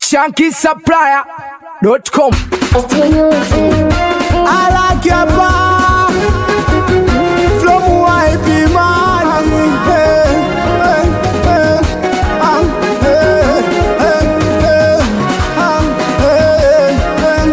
shankisupplier.com. I like your bar from white money. Hey, hey, hey, um, hey, hey, hey, um, hey, hey,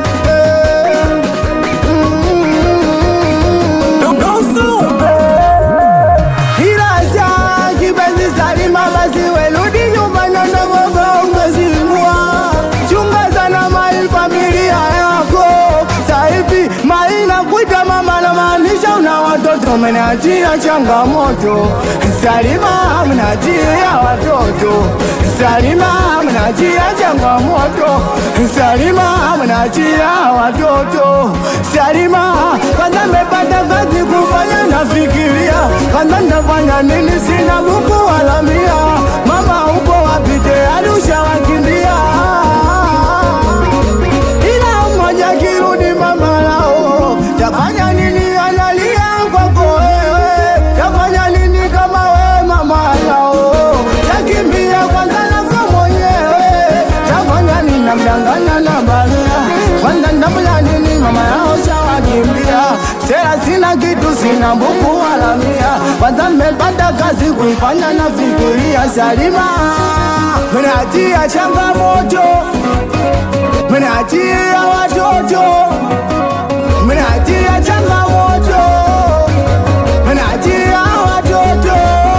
hey. Iraja kipenzi Salima, basi werudi nyumbani na ngogo umezingua. Chunga sana mali familia yako. Saivi mali nakuita mama, namaanisha una watoto, mnatia changamoto. Salima mnatia watoto, Salima mnatia changamoto, Salima mnatia watoto, Salima kwanza mepata kazi kufanya, nafikiria kwanza nafanya nini, sina buku wala mia. Mama uko wapi? Tayari ushawakimbia ila mmoja kirudi mama lao, tafanya nini? Analia kwako wewe, tafanya nini kama wewe mama lao, takimbia kwanza nako mwenyewe, tafanya nini? Namdanganya na baria kwanza, ndamla nini? Mama yao shawakimbia, sera sina kitu, sina buku wala mia, kwanza mmepata kazi kuifanya, nafikiria Salima mnatia changamoto mnatia watoto, mnatia changamoto, mnatia watoto.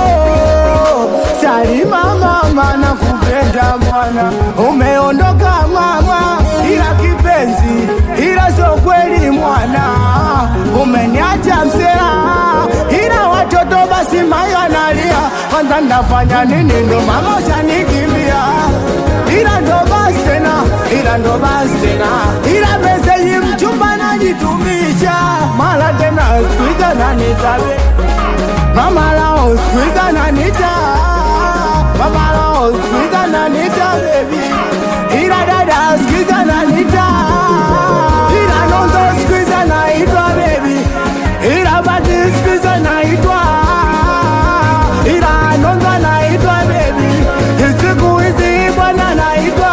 Salima mama, nakupenda mwana, umeondoka mama, ila kipenzi, ila sio kweli mwana, umeniacha msela, ila watoto basi mayo analia, kwanza ndafanya nini? Ndo mama ushanikimbia ila ndo basi tena, ila ndo basi tena, ila meseji mchumba najitumisha, mara tena skuiza nanitabe mama lao skuiza nanita mama lao skuiza nanita bebi, ila dada skuiza nanita ila nondo skuiza naitwa bebi, ila bati skuiza naitwa ila nondo naitwa bebi, siku hizi bwana naitwa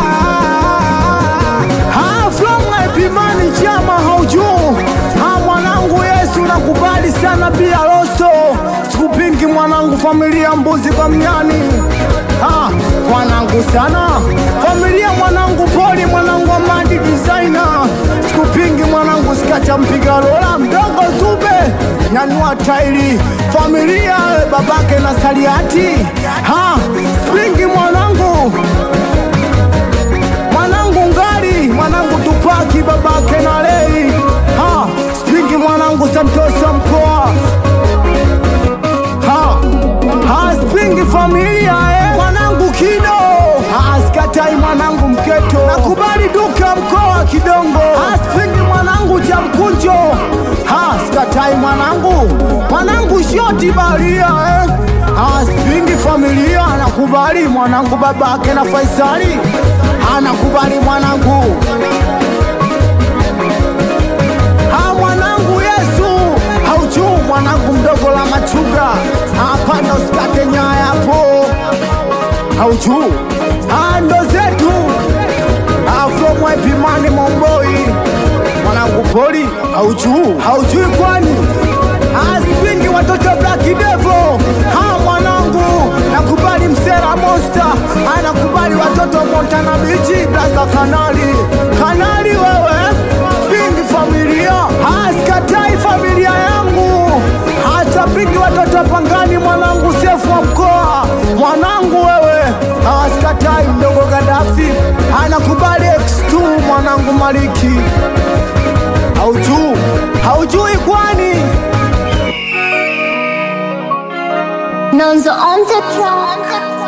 Ha, from Epimani chama haujuu ha, mwanangu Yesu nakubali sana pia loso sikupingi mwanangu, familia mbuzi kwa mnyani ha, mwanangu sana familia mwanangu poli mwanangu Amadi designer sikupingi mwanangu sikacha mpiga lola mdogo zube nyanyua tairi familia babake na saliati ha, spingi mwanangu mwanangu ngari mwanangu tupaki babake na lei ha spingi mwanangu santosa mkoa ha ha spingi familia eh. mwanangu kido ha skatai mwanangu mketo nakubali duka mkoa kidongo ha spingi mwanangu cha mkunjo ha skatai mwanangu mwanangu shoti baria eh. ha spingi familia nakubali mwanangu babake na faisali anakubali mwanangu ha mwanangu Yesu haujuu mwanangu mdogo la machuga hapana usikate nyaya hapo haujuu ha ndo zetu afromwepimani momboi mwanangu poli haujuu haujui kwani aspingi watoto Black Devil ha mwanangu nakubali msera monster anakubali watoto Montana Beach blaza kanali kanali wewe spingi familia haskatai familia yangu hata pingi watoto pangani mwanangu sefu wa mkoa mwanangu wewe haskatai mdogo Gaddafi anakubali X2 mwanangu Maliki haujuu haujui kwani Nonzo on the track.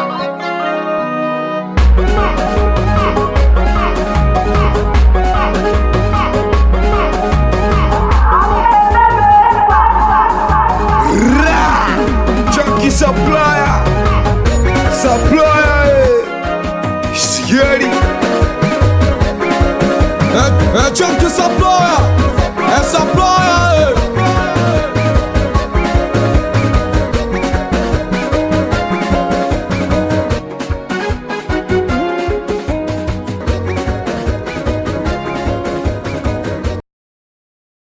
Junkie supplier, supplier, eh. Scary. Eh, eh, junkie supplier, eh, supplier,